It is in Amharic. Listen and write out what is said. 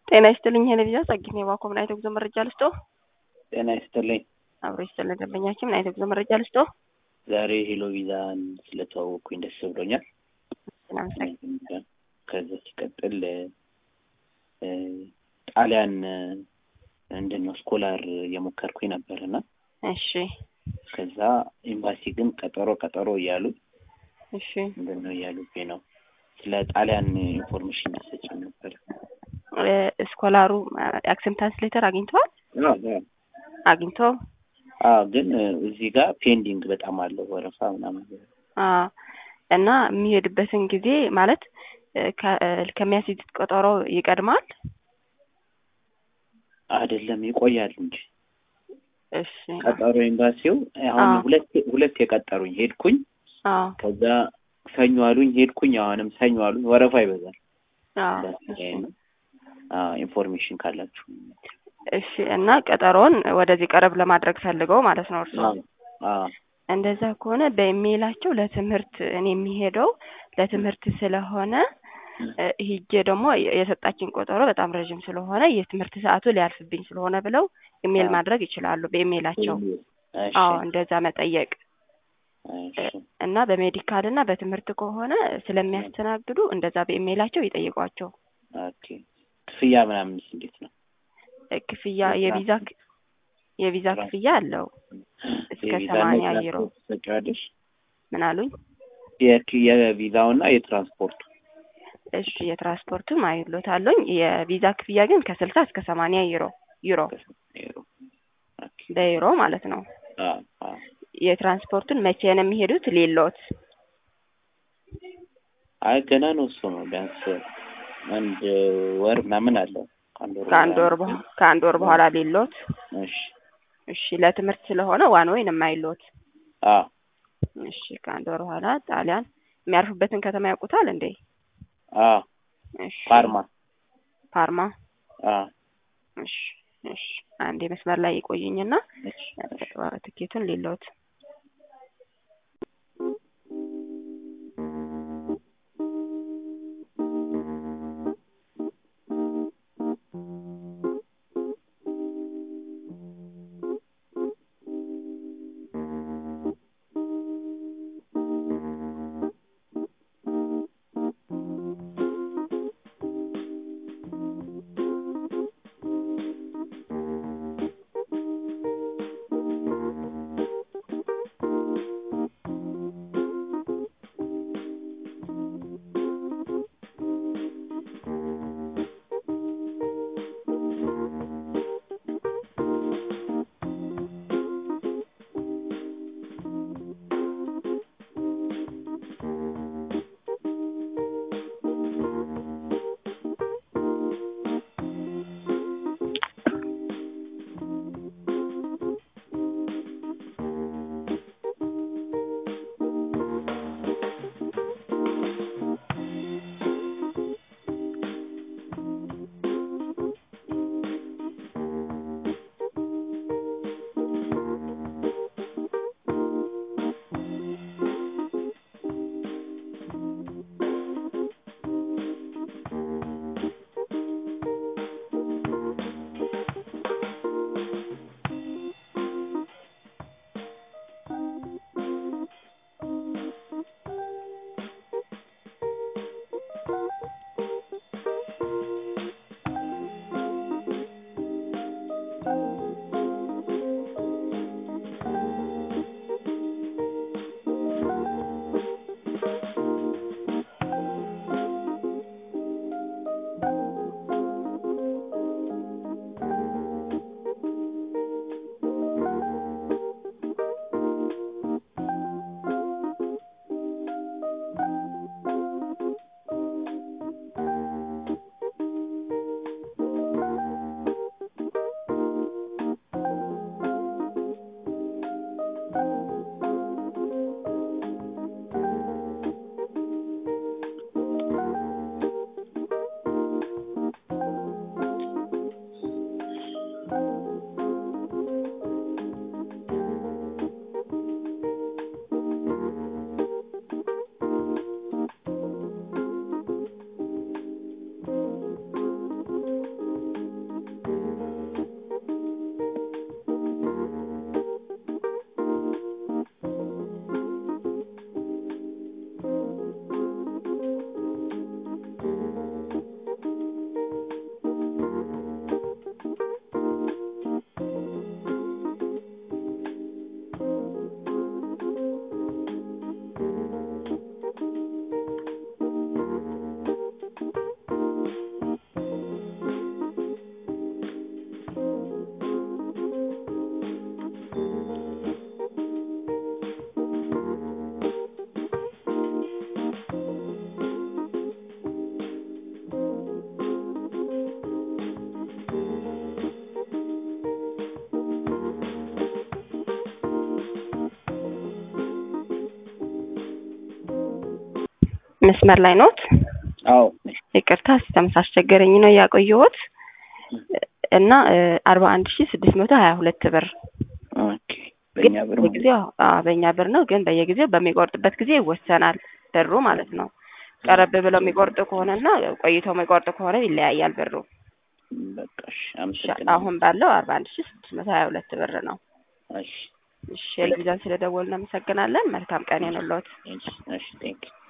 ጤና ይስጥልኝ ሄለቪዛ ጸግኝ የባኮ ምን አይነት ጉዞ መረጃ ልስጦ? ጤና ይስጥልኝ። አብሮ ይስጥልን ደንበኛችን ምን አይነት ጉዞ መረጃ ልስጦ? ዛሬ ሄሎ ቪዛን ስለተዋወቅኩኝ ደስ ብሎኛል። እናመሰግናለን። ከዛ ሲቀጥል እ ጣሊያን ምንድን ነው ስኮላር እየሞከርኩኝ ነበር እና እሺ ከዛ ኤምባሲ ግን ቀጠሮ ቀጠሮ እያሉ እሺ ምንድን ነው እያሉብኝ ነው። ስለ ጣሊያን ኢንፎርሜሽን ሰጭኝ ነበር። እ ስኮላሩ አክሰፕታንስ ሌተር አግኝተዋል? አግኝቶ አዎ፣ ግን እዚህ ጋር ፔንዲንግ በጣም አለው ወረፋ ምናምን። አ እና የሚሄድበትን ጊዜ ማለት እ ከ- እ ከሚያስይዙት ቀጠሮ ይቀድማል? አይደለም ይቆያል እንጂ እሺ ቀጠሮ ኤምባሲው አሁን አዎ። ሁለት ሁለት የቀጠሩኝ ሄድኩኝ። አዎ ከዛ ሰኞ አሉኝ ሄድኩኝ። አሁንም ሰኞ አሉኝ። ወረፋ ይበዛል። አዎ እሺ አዎ ኢንፎርሜሽን ካላችሁ እሺ እና ቀጠሮውን ወደዚህ ቀረብ ለማድረግ ፈልገው ማለት ነው እርስዎ? አዎ አዎ እንደዛ ከሆነ በኢሜይላቸው ለትምህርት እኔ የሚሄደው ለትምህርት ስለሆነ እ ሂጄ ደግሞ የሰጣችን ቆጠሮ በጣም ረዥም ስለሆነ የትምህርት ሰዓቱ ሊያልፍብኝ ስለሆነ ብለው ኢሜይል አዎ። ማድረግ ይችላሉ በኢሜይላቸው። እሺ አዎ እንደዛ መጠየቅ እሺ እና በሜዲካል እና በትምህርት ከሆነ ስለሚያስተናግዱ እንደዛ በኢሜይላቸው ይጠይቋቸው። ኦኬ ክፍያ ምናምንስ እንዴት ነው? እ ክፍያ የቪዛ ክ- የቪዛ ክፍያ አለው እስከ የቪዛና ሰማንያ ዩሮ። የትራንስፖርት ትሰጪዋለሽ? ምን አሉኝ? የክ- የቪዛውና የትራንስፖርቱ እሺ የትራንስፖርቱም አይሎታለኝ የቪዛ ክፍያ ግን ከስልሳ እስከ ሰማንያ ዩሮ ዩሮ ኦኬ በዩሮ ማለት ነው። አዎ አዎ የትራንስፖርቱን መቼ ነው የሚሄዱት? ሌሎት አይ ገና ነው እሱ ነው ቢያንስ አንድ ወር ምናምን አለው ከአንድ ወር ከአንድ ወር በኋላ በኋላ ከአንድ ወር በኋላ ሌሎት። እሺ እሺ ለትምህርት ስለሆነ ዋን ወይን የማይሎት። አዎ እሺ ከአንድ ወር በኋላ ጣሊያን የሚያርፉበትን ከተማ ያውቁታል እንዴ? አዎ እሺ ፓርማ ፓርማ። አዎ እሺ እሺ አንዴ መስመር ላይ ይቆዩኝና እሺ ትኬቱን ሌሎት መስመር ላይ ኖት? አዎ ይቅርታ ሲስተም ሳስቸገረኝ ነው ያቆየሁት እና አርባ አንድ ሺ ስድስት መቶ ሀያ ሁለት ብር ኦኬ በእኛ ብር ማለት በየጊዜው አዎ በእኛ ብር ነው፣ ግን በየጊዜው በሚቆርጥበት ጊዜ ይወሰናል ብሩ ማለት ነው። ቀረብ ብለው የሚቆርጡ ከሆነና ቆይተው የሚቆርጡ ከሆነ ይለያያል ብሩ። በቃ እሺ እሺ፣ አመሰግናለሁ። አሁን ባለው አርባ አንድ ሺ ስድስት መቶ ሀያ ሁለት ብር ነው። እሺ እሺ፣ የልጅዛን ስለደወልን እናመሰግናለን። መልካም ቀን ይሁንልዎት። እሺ ቴንክ